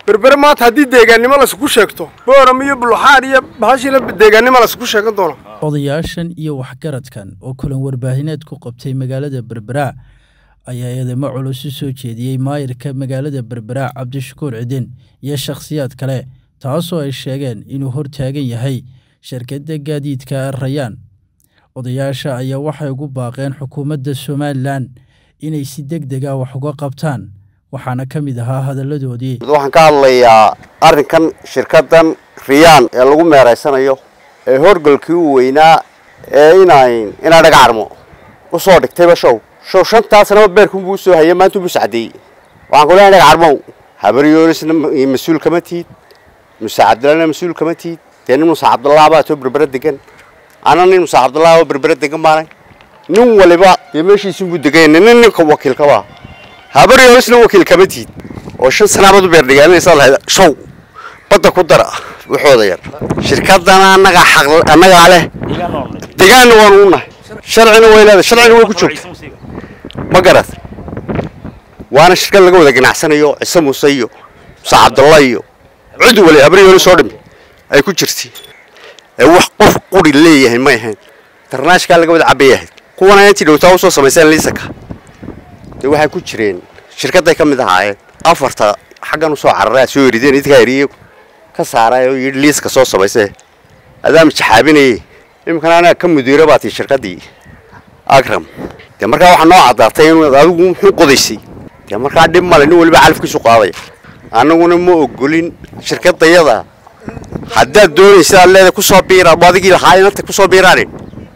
berbere maanta haddii deegaannimo laysku sheegto booram iyo buluxaar iyo bahashiina deegaannimo laysku sheegan doono odayaashan iyo waxgaradkan oo kulan warbaahineed ku qabtay magaalada berbera ayaa eedamo culus u soo jeediyey maayirka magaalada berbera cabdishakuur cidin iyo shakhsiyaad kale taasoo ay sheegeen inuu hortaagan yahay shirkadda gaadiidka rayaan odayaasha ayaa waxay ugu baaqeen xukuumadda somalilan inay si deg dega wax uga qabtaan waxaana ka mid ahaa hadalladoodii waxaan ka hadlayaa arrinkan shirkaddan riyaan ee lagu meeraysanayo ee horgalkii u weynaa ee inaan inaan dhaga carmo u soo dhigtayba show show shantaa sanaba beerkunbuu usoo hayay maanta buu sacdeeyey waxaan ku leeyahay dhaga carmow habaryoonisna mas-uul kama tihid muuse cabdillahna mas-uul kama tihid dee nin muuse cabdullah baa too berbera degan ana nin muuse cabdullah oo berbera degan baanay nin waliba dee meeshiisunbuu degan nin ninka wakiilkaba habaryoonisna wakiil kama tihid oo shan sanaabaad u beerdhigaaminaysa lahayd show badda ku dara waxooda yar shirkadana annagaa xaq annagaa leh degaanna waanu u nahay sharcina way leedahay sharcina way ku joogta ma garat waana shirkad laga wada ganacsanayo cise muuse iyo muuse cabdalla iyo cid wali habaryooni soo dhimi ay ku jirtay ee wax qof quri leeyahay may ahayn darnaashkaa laga wada cabay ahayd kuwana intii dhowtaa usoo samayseen liisaka dee waxay ku jireen shirkadday ka mid ahaayeen afarta xaggan usoo cararay aad soo erideen idinkaa eriye ka saaray oo yidhi liiska soo samaysee adaama jaxaabinayey iminkana anaga ka mudiiro baa tii shirkaddii agram dee markaa waxaa noo caddaatay inuu adigu muxuu qodaysay dee markaa dhib male nin waliba calafkiisu qaadaya annaguna ma ogolin shirkaddayada haddaad doonaysa aad leedahay kusoo biira adigii lahaa inanta kusoo biiraanin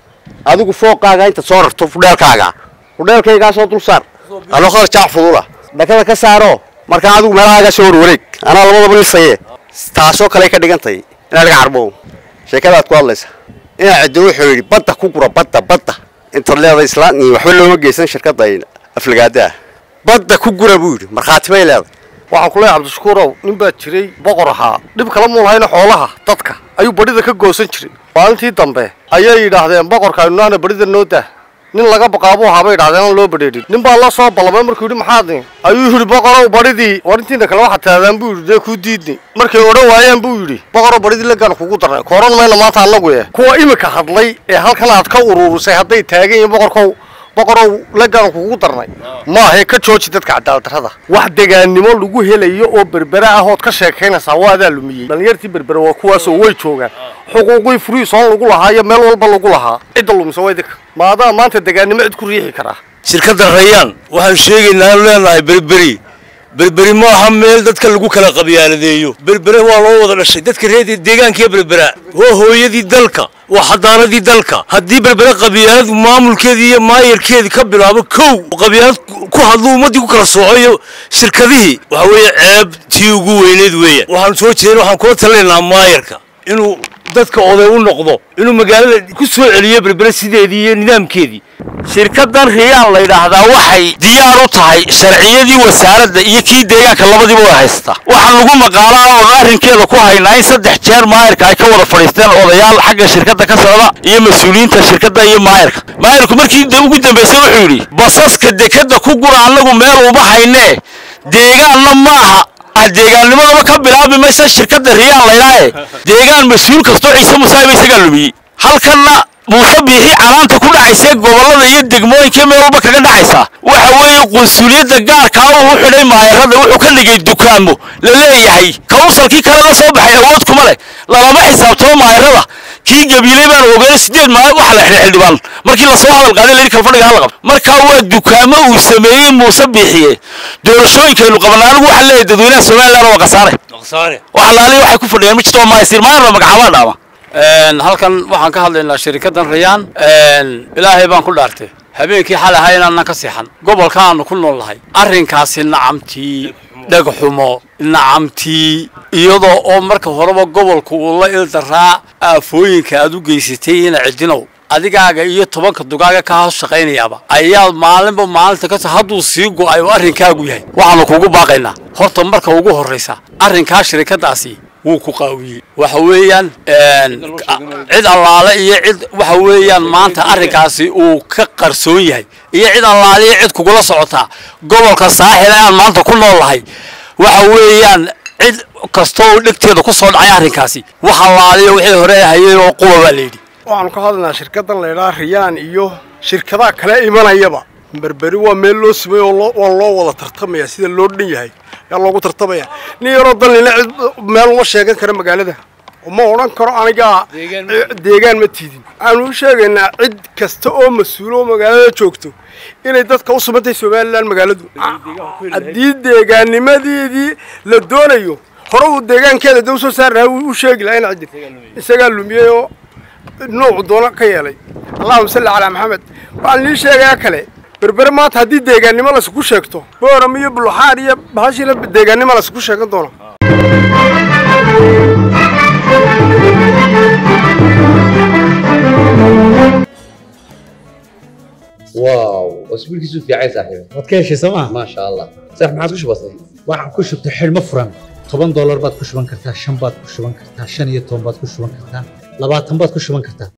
adigu fooqaaga intaad soo rarto fudheelkaaga fudheelkaygaa soo dul saar aloqada jaac fudula dhakada ka saaro markaa adigu meelahaagaa soo warwareeg anaa labadaba lisaye taasoo kale ka dhigantay inaa laga carbo sheekadaad ku hadlaysa inaa ciddi wuxuu yidhi badda ku gura badda badda intaad leedahay islaan waxba looma geysan shirkadda aflagaada ah badda ku gura buu yidhi markhaati bay leedahay waxaan ku leeyahay cabdishakuurow nin baa jiray boqor ahaa dhib kala muu lahayna xoolaha dadka ayuu badhida ka goosan jiray maalintii dambe ayay yidhaahdeen boqorka aynunaana badhida noo dah nin laga baqaabuu ahaa bay yidhahdeen aan loo badheedhin nin baa la soo ballamay markuu yidhi maxaad ayuu yidhi boqorow badhidii war intiina kale waxaad taadaan buu yidhi dee kuu diidni markay odhan waayeen buu yidhi boqorow badhidii lagaan kugu darnay kooran mayna maanta annagu eh kuwa imika hadlay ee halkan aad ka uruurisay hadday taagan yihiin boqorkow boqorow lagaan kugu darnay maahe ka jooji dadka cadaaladdarrada wax degaannimo lagu helayo oo berbera ah ood ka sheekaynaysaa waa adaa lumiyey dhallinyartii berbera waa kuwaasoo way joogaan xuquuqii furiisoon lagu lahaa iyo meel walba lagu lahaa cidda lumisa waa idinka maadaa maanta degaannimo cid ku riixi karaa shirkadda rayaan waxaan sheegaynaa aanu leenahay berberi berberi ma aha meel dadka lagu kala qabyaaladeeyo berbere waa loo wada dhashay dadka reer deegaankiiyo berbera waa hooyadii dalka waa xadaaradii dalka haddii berbere qabyaalad maamulkeedii iyo maayarkeedii ka bilaabo kow qabyaalad ku hadlu ummaddii ku kala soocoyo shirkadihii waxa weeye ceeb tii ugu weyneed weeyaan waxaan soo jeedin waxaan kula talinaynaa maayarka inuu dadka oday u noqdo inuu magaalada ku soo celiyo berbere sideedii iyo nidaamkeedii shirkaddan riyaan la yidhaahdaa waxay diyaar u tahay sharciyadii wasaaradda iyo kii deegaanka labadiiba way haystaa waxaa lagu maqaalaa oon arrinkeeda ku haynaa in saddex jeer maayarka ay ka wada fadhiisteen odayaal xagga shirkadda ka socda iyo mas-uuliyiinta shirkadda iyo maayarka maayarku markii ugu dambaysay wuxuu yidhi basaska dekadda ku gura annagu meel uma haynee deegaanna maaha deegaannimadaba ka bilaabi maysa shirkadda riyaan laydhaaye deegaan mas-uul kastoo ciise musaaiba isagaa lumiyey halkanna muuse biixi canaanta ku dhacaysee gobollada iyo degmooyinka meel walba kaga dhacaysa waxa weeye qunsuliyadda gaarkaa uu u xidhay maayarada wuxuu ka dhigay dukaamo la leeyahay kawsalkii kale la soo baxay awood kuma leh lalama xisaabtamo maayarada kii gabiiley baan ogeeyey sideed maalin waxa la xidhay xildhibaan markii lasoo hadal qaaday layidhi kalfadhiga hala qabto markaa waa dukaamo uu sameeyey muuse biixiye doorashooyinkaynu qabanaa anigu waxaa leeyahay dadweynaha somaliland waa khasaare wax laali waxay ku fadhiyaan ma jirto waa maayasiir maayarna magacaabaa dhaama halkan waxaan ka hadlaynaa shirkaddan rayaan ilaahay baan ku dhaartay habeenkii xal ahaa inaannan ka seexan gobolka aanu ku nool nahay arrinkaasi nacamtii dhagxumo nacamtii iyadoo oo marka horeba gobolku uu la ildaraa aafooyinka aad u geysatay ina cidinow adigaaga iyo tobanka dugaaga ka hoos shaqaynayaaba ayaad maalinba maalinta ka hadduu sii go'ay oo arrinkaagu yahay waxaanu kugu baaqaynaa horta marka ugu horraysa arrinkaa shirkaddaasi wuu ku qaawiyey waxa weeyaan cid allaale iyo cid waxa weeyaan maanta arrinkaasi uu ka qarsoon yahay iyo cid allaale iyo cid kugula socotaa gobolka saaxil aan maanta ku nool nahay waxa weeyaan cid kasta oo dhegteeda ku soo dhacay arrinkaasi waxa laaliyo wixii hore hayay oo quba baa layidhi waxaanu ka hadlaynaa shirkaddan la ydhaha riyaan iyo shirkadaha kale imanayaba berberi waa meel loo simay oo waa loo wada tartamaya sida loo dhan yahay ayaa loogu tartamaya nin yaroo dalnina cid meel uma sheegan kara magaalada ma odhan karo anigaa deegaan ma tiidin waxaanu u sheegaynaa cid kasta oo mas-uulo oo magaalada joogto inay dadka u sumantahay somalilan magaaladu haddii deegaanimadeedii la doonayo hore uu deegaankeeda da usoo saari lahaa u sheegi lahaa ina cidin isagaa lumiyey oo noocu doono ka yeelay allahuma salli calaa maxamed waxaan lii sheegayaa kale berbere maanta haddii deegaannimo laysku sheegto booram iyo buluxaar iyo bahashila deegaannimo laysku sheegan doono واو اسبوع كيسو في عايز صاحبي waad ka heshay sooma ما شاء الله صح ما عاد وش بصي waxaan ku shubtay xidhmo furan toban doolar baad ku shuban kartaa shan baad ku shuban kartaa shan iyo toban baad ku shuban kartaa labaatan baad ku shuban kartaa